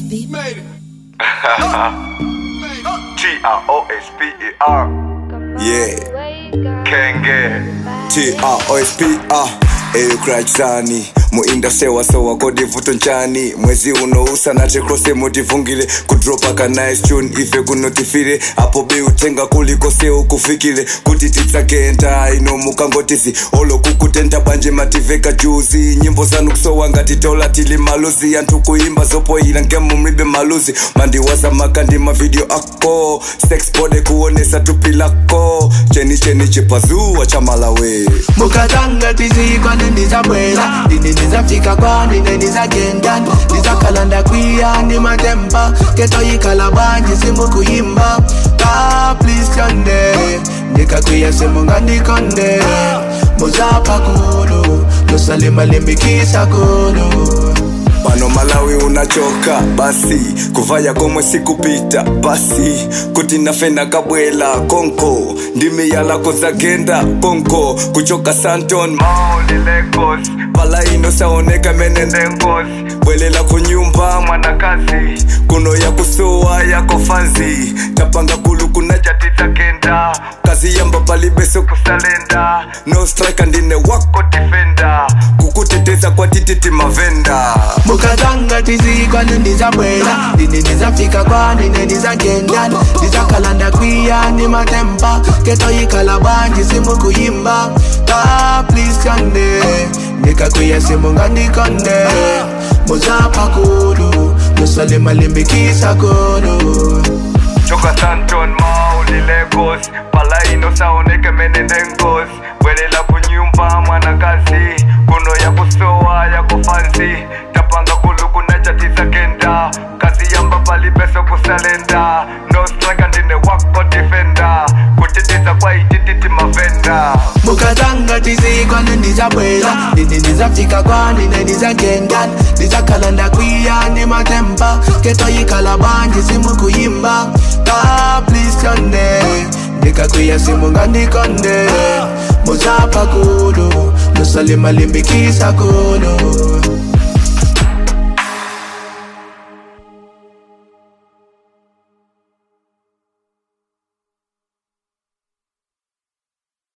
Made it. T R O S P E R. Yeah. Kenge. T-R-O-S-P-R eyukrachsani muindustry wasowa kodivuto nchani mwezi unousa natekrose mutivungile kudropa ka nice tune ife kunotifire apo beutenga kuliko seu kufikile kuti titsakenta ino mukangotisi olokukutenta bwanje mativeka juzi nyimbo zanu kusowa ngati tola tili maluzi anthu kuimba zopoyila ngemu mlibe maluzi mandiwaza makandi mavideo ako sex bode kuonesa tupi lako cheni cheni chipazuwa cha malawi mukatanga tizikwane ndizabwera ndine ndizafika kwani ndizagenda ndizakalanda kwiya ndi matemba ketoyikhala bwanji simukuyimba ka please tyonde ndikakwiya simungandikonde muzapha kulu lusalimalimbikisa kulu pano malawi unachoka basi kuvaya komwe sikupita basi kuti nafe nakabwela konko ndimi yalako zagenda konko kuchoka santon Mauli Lagos. pala ino saoneka menende Ngozi. bwelela kunyumba Mwanakazi. kuno yakusowa yako fanzi tapanga kulu kuna Jatitsakenda. kazi yamba palibeso Kusalenda. no strike ndine wako Defender. kukuteteza kwa tititi mavenda mukatanga tizikwane ndizabwera ndine ndizafika kwanine ndizagenda ndizakalanda kwiya ndi matemba ketoyikhala bwanji simukuyimba ka please tyonde ndikakwiya simungandikonde muzapha kulu lusalimalimbikisa kulu Choka Santon Mauli Lagos. Pala ino saoneke menende ngozi. Bwelela kunyumba mwanakazi. Kuno ya kusowa ya kufanzi. Tapanga kulu kuna jatitsakenda. Kazi yamba pali beso kusalenda. No strike ndine wako defender. Kutitiza kwa itititi mavenda. mukatanga tizikwane ndizabwera ndine ndizafika kwanine ndizagenda ndizakalanda kwiya ndi matemba ketoyikhala bwanji simukuyimba ka please tyonde ndikakwiya simungandikonde muzapha kulu lusalimalimbikisa kulu